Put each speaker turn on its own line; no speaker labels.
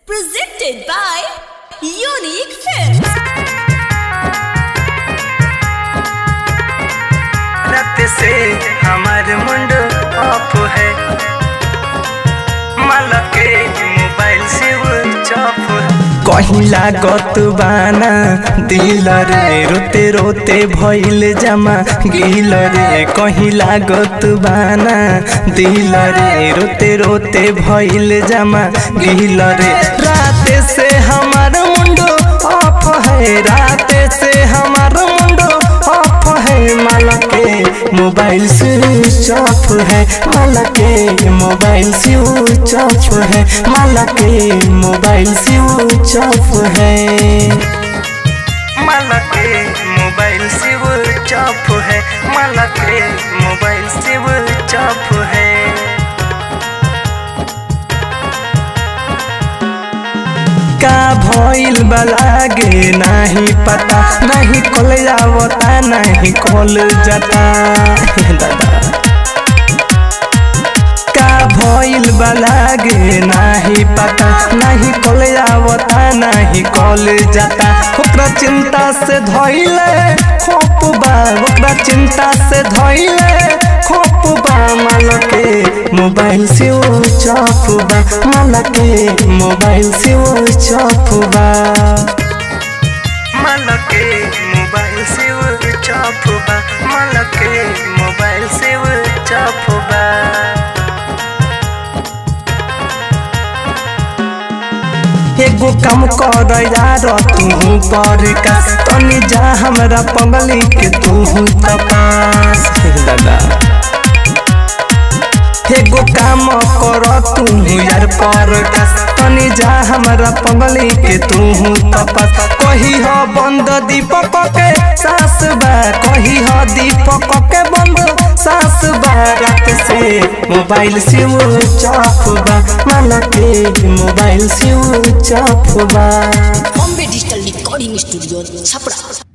Presented by Unique Films.
रात से हमार मुंड ऑफ है माला के मोबाइल से वो चॉप कहीं लागत बाना दिल रे रोते रोते भइल जमा गिल रे कहीं लागत बाना दिल रे रोते रोते भइल जमा गिल रे रात से हमार मुंडो ऑफ है रात से हमार मुंडो ऑफ है माला के मोबाइल स्विच ऑफ है माला के मोबाइल स्विच ऑफ है माला के मोबाइल स्विच ऑफ है माला के मोबाइल स्विच ऑफ है माला के मोबाइल स्विच ऑफ है का भइल बलागे नाही पता नहीं कल जावता नहीं कल जाता दादा का भइल बलागे नाही पता नहीं कल जावता नहीं कल जाता ओकरा चिंता से धइले खोप बा ओकरा चिंता से धइले खोप बा माल के मोबाइल से वो चौप बा माल के मोबाइल से वो चौप बा माल के मोबाइल से वो चौप बा माल के मोबाइल से वो चौप बा एगो काम कर यार तू पर का तनी जा हमरा पगली के तू तपास दादा एगो काम कर तू यार पर का तनी जा हमरा पगली के तू तपास कही ह बंद दीपक के सास बा कही ह दीपक के बंद सास बा रात से मोबाइल से वो चौप बा माला के मोबाइल से वो चौप बा
Bombay Digital Recording Studio, Chapra.